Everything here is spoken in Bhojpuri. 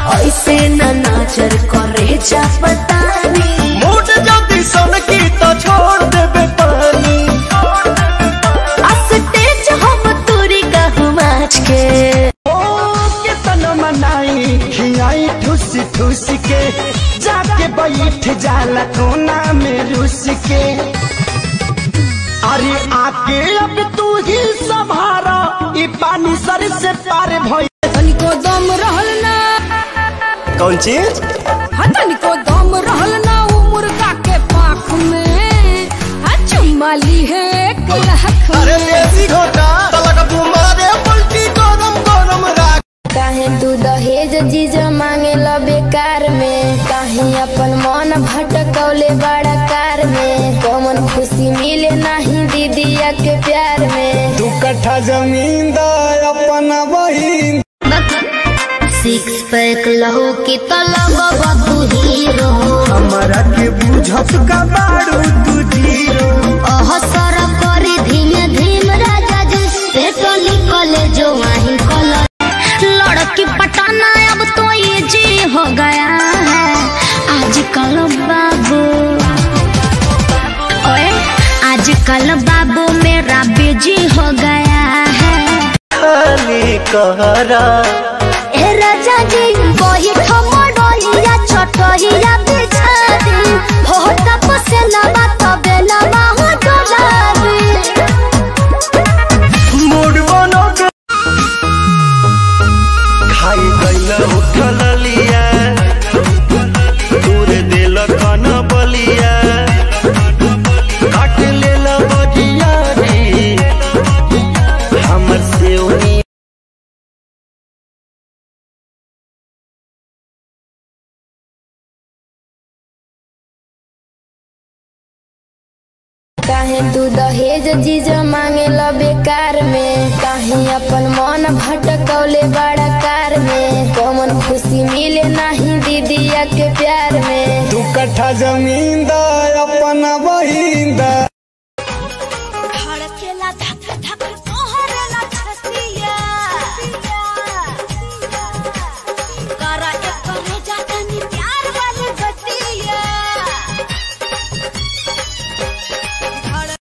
ऐसे न नाचर करे जा पतानी मूड जल्दी सन की तो छोड़ देबे पानी अस्टेज हम तुरी कहूँ माच के ओ कितन मनाई खियाई ठुस ठुस के जाके बैठ जाला कोना में रुस के अरे आके अब तू ही संभारा ई पानी सर से पार भई तनिको दम रहल ना कौन चीज हाँ तनिको दम रहल ना उ मुर्गा के पाख में हाँ चुम्मा ली है एक लाख अरे देसी घोटा तलक बुमारे पलटी गरम गरम राख काहे तू दहेज जीज मांगे ला बेकार में काहे अपन मन भटकौले बड़ा कार में कौन खुशी मिले नहीं दीदिया के प्यार में दू कट्ठा जमीन दा अपना बहिन सिक्स पैक लहू की तलब तू हीरो हमरा के बुझत का बारू तू जीरो अहसर करी धीमे धीम राजा जी पेटो निकले जो वहीं कलर लड़की पटाना अब तो ये जी हो गया है आजकल बाबू ओए आजकल बाबू मेरा बेजी हो गया है खाली कहरा ए राजा जी वही ठमडोलिया छोटहिया बिछा दी हो तप से लबा तबे लबा हो डोलाबी मूड बनो के खाई गइल उठल लिया दूर दिल कन बलिया काट लेल बजिया रे हमर से उनी काहे तू दहेज जीज मांगे ला बेकार में काहे अपन मन भटकौले बड़ा कार में कौन खुशी मिले नहीं दीदिया के प्यार में दू कट्ठा जमीन दा अपना बहिन दा